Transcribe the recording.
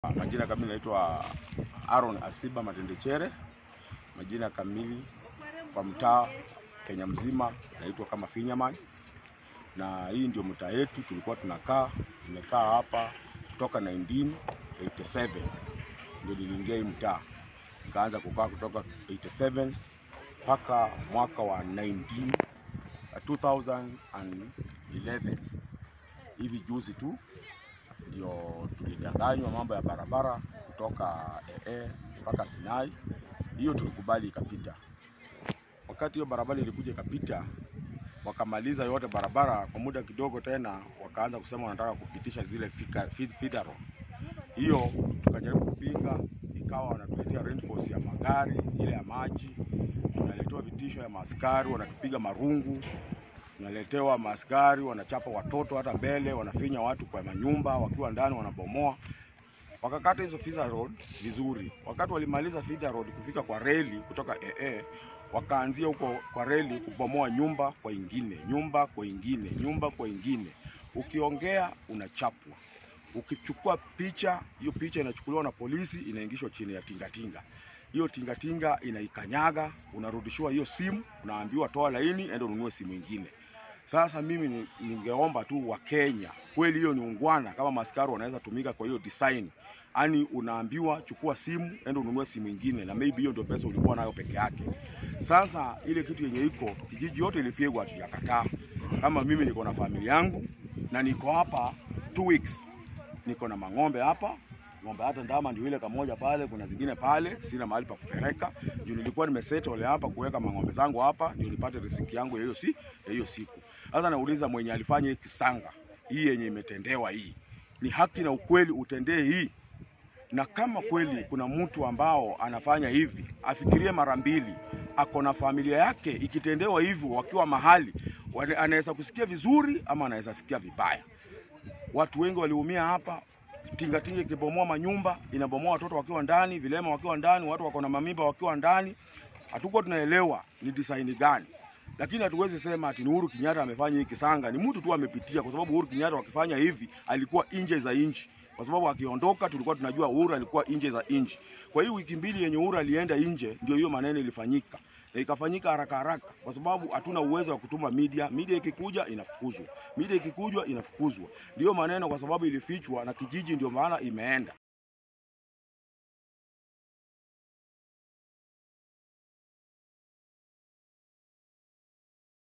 Majina kamili naitwa Aaron Asiba Matendechere. Majina kamili kwa mtaa Kenya mzima naitwa kama Finyaman, na hii ndio mtaa yetu tulikuwa tunakaa. Tumekaa hapa kutoka 1987 ndio niliingia hii mtaa, nikaanza kukaa kutoka 87 mpaka mwaka wa 19 2011 hivi juzi tu ndio tulidanganywa mambo ya barabara kutoka ee mpaka Sinai. Hiyo tulikubali ikapita. Wakati hiyo barabara ilikuja ikapita, wakamaliza yote barabara kwa muda kidogo, tena wakaanza kusema wanataka kupitisha zile fika- feed- feeder road. Hiyo tukajaribu kupinga, ikawa wanatuletea reinforce ya magari ile ya maji, tunaletewa vitisho ya maaskari, wanatupiga marungu tunaletewa maaskari wanachapa watoto hata mbele, wanafinya watu kwa manyumba, wakiwa ndani wanabomoa. Wakakata hizo feeder road vizuri. Wakati walimaliza feeder road kufika kwa reli kutoka ee, wakaanzia huko kwa reli kubomoa nyumba kwa ingine, nyumba kwa ingine, nyumba kwa ingine. Ukiongea unachapwa, ukichukua picha, hiyo picha inachukuliwa na polisi, inaingishwa chini ya tingatinga hiyo tingatinga inaikanyaga, unarudishiwa hiyo simu, unaambiwa toa laini, enda ununue simu ingine. Sasa mimi ni- ningeomba tu Wakenya, kweli hiyo ni ungwana, kama maskari wanaweza tumika kwa hiyo design, yani unaambiwa chukua simu, enda ununue simu ingine, na maybe hiyo ndio pesa ulikuwa nayo peke yake. Sasa ile kitu yenye iko kijiji yote ilifyegwa, hatujakataa. Kama mimi niko na familia yangu na niko hapa two weeks niko na mang'ombe hapa ng'ombe hata ndama ndio ile kamoja pale, kuna zingine pale, sina mahali pa kupeleka juu nilikuwa nimesettle hapa kuweka mang'ombe zangu hapa ndio nipate riziki yangu ya hiyo si ya hiyo siku. Sasa nauliza mwenye alifanya hii kisanga hii yenye imetendewa hii, ni haki na ukweli utendee hii, na kama kweli kuna mtu ambao anafanya hivi afikirie mara mbili, ako na familia yake, ikitendewa hivyo wakiwa mahali wana- anaweza kusikia vizuri ama anaweza sikia vibaya. Watu wengi waliumia hapa, tingatinga ikibomoa manyumba, inabomoa watoto wakiwa ndani, vilema wakiwa ndani, watu wako na mamimba wakiwa ndani. Hatukuwa tunaelewa ni design gani, lakini hatuwezi sema ati ni Uhuru Kenyatta amefanya hii kisanga. Ni mtu tu amepitia, kwa sababu Uhuru Kenyatta wakifanya hivi alikuwa nje za nchi, kwa sababu akiondoka tulikuwa tunajua Uhuru alikuwa nje za nchi. Kwa hiyo wiki mbili yenye Uhuru alienda nje, ndio hiyo maneno ilifanyika na ikafanyika haraka haraka, kwa sababu hatuna uwezo wa kutuma media. Media ikikuja inafukuzwa, media ikikujwa inafukuzwa. Ndiyo maneno, kwa sababu ilifichwa na kijiji, ndio maana imeenda.